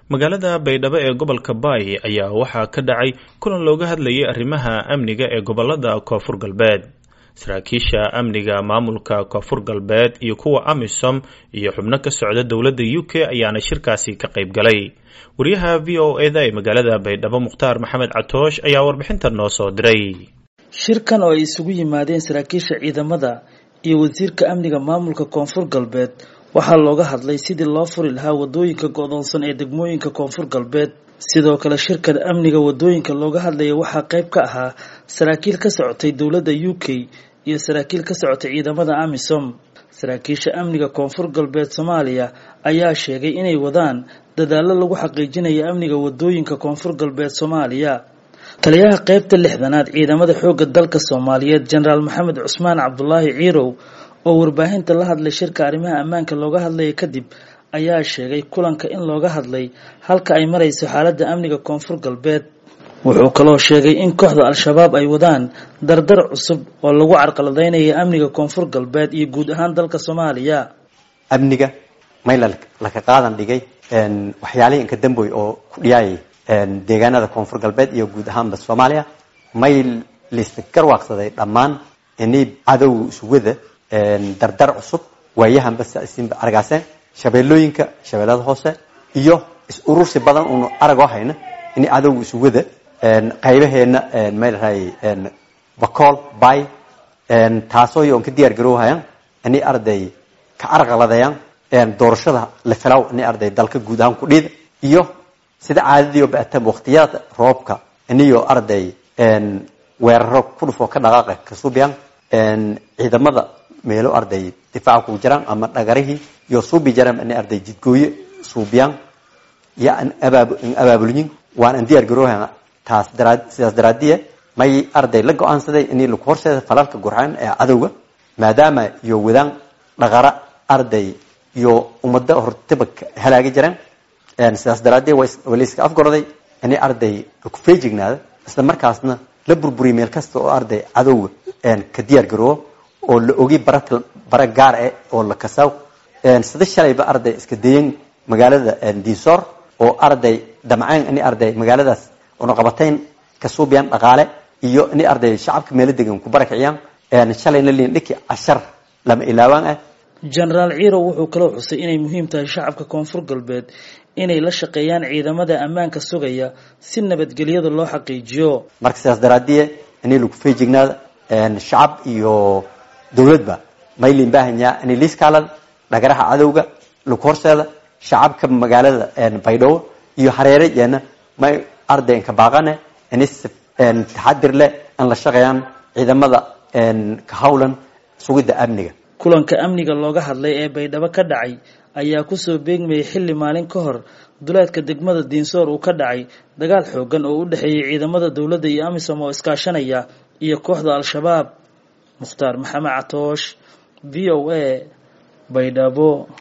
magaalada baydhabo ee gobolka baay ayaa waxaa ka dhacay kulan looga hadlayay arrimaha amniga ee gobolada koonfur galbeed saraakiisha amniga maamulka koonfur galbeed iyo kuwa amisom iyo xubno ka socda dowladda u k ayaana shirkaasi ka qayb galay wariyaha v o eda ee magaalada baydhabo mukhtaar maxamed catoosh ayaa warbixinta noo soo diray shirkan oo ay isugu yimaadeen saraakiisha ciidamada iyo wasiirka amniga maamulka koonfur galbeed waxaa looga hadlay sidii loo furi lahaa wadooyinka go-doonsan ee degmooyinka koonfur galbeed sidoo kale shirkan amniga wadooyinka looga hadlaya waxaa qayb ka ahaa saraakiil ka socotay dowladda u k iyo saraakiil ka socotay ciidamada amisom saraakiisha amniga koonfur galbeed soomaaliya ayaa sheegay inay wadaan dadaallo lagu xaqiijinayo amniga wadooyinka koonfur galbeed soomaaliya taliyaha qeybta lixdanaad ciidamada xoogga dalka soomaaliyeed jenaraal maxamed cusmaan cabdulaahi ciirow oo warbaahinta la hadlay shirka arrimaha ammaanka looga hadlaya kadib ayaa sheegay kulanka in looga hadlay halka ay marayso xaaladda amniga koonfur galbeed wuxuu kaloo sheegay in kooxda al-shabaab ay wadaan dardar cusub oo lagu carqaladeynayo amniga koonfur galbeed iyo guud ahaan dalka soomaaliya amniga may laka qaadan dhigay waxyaalihii inka damboy oo ku dhiyaayay deegaanada koonfur galbeed iyo guud ahaanba soomaaliya may liska garwaaqsaday dhammaan inay cadow isugada dardar cusub waayahanba sinba argaaseen shabeellooyinka shabeellada hoose iyo is urursi badan uunu aragoo hayna in cadowga isugada qaybaheena maylahay bacool bay taasoo yoon ka diyaar garoohayaan inay arday ka arqaladayaan doorashada la filaw inay arday dalka guud ahaan ku dhiida iyo sida caadadiio baatam waqtiyada roobka iniyo arday weeraro ku dhufoo ka dhaqaaqa ka suubiyaan ciidamada meelo arday difaaca kugu jiraan ama dhagarihii iyo suubi jaraan inay arday jidgooye suubiyaan iyo abaabulyin waan an diyaar garoohan taas sidaas daraadiya may arday la go-aansaday inay lagu horseeda falalka gurxaan ee cadowga maadaama iyo wadaan dhaqara arday iyo ummada hortaba halaagi jiraan sidaas daraadee walayska afgorday inay arday laku feejignaada isla markaasna la burburiya meel kasta oo arday cadowga ka diyaar garoobo oo la ogi bara gaar ah oo la kasaaw sida shalayba arday iska dayan magaalada diisoor oo arday damceen inay arday magaaladaas oonaqabatayn ka suubiyaan dhaqaale iyo inay arday shacabka meelo degan ku barakiciyaan shalayna liin dhiki cashar lama ilaawaan ah jenaraal ciirow wuxuu kaloo xusay inay muhiim tahay shacabka koonfur galbeed inay la shaqeeyaan ciidamada ammaanka sugaya si nabadgelyada loo xaqiijiyo marka sidaas daraadiye inay lagu feejignaada shacab iyo dowladba maylin baahanyaa inay liiskaalada dhagaraha cadowga lagu horseeda shacabka magaalada baydhabo iyo hareere yeena may ardayn ka baaqane inay taxadir leh in la shaqeeyaan ciidamada ka hawlan sugidda amniga kulanka amniga looga hadlay ee baydhabo ka dhacay ayaa kusoo beegmayay xilli maalin ka hor duleedka degmada diinsoor uu ka dhacay dagaal xoogan oo u dhexeeyay ciidamada dowladda iyo amisom oo iskaashanaya iyo kooxda al-shabaab mukhtaar maxamed catoosh v o a baydhabo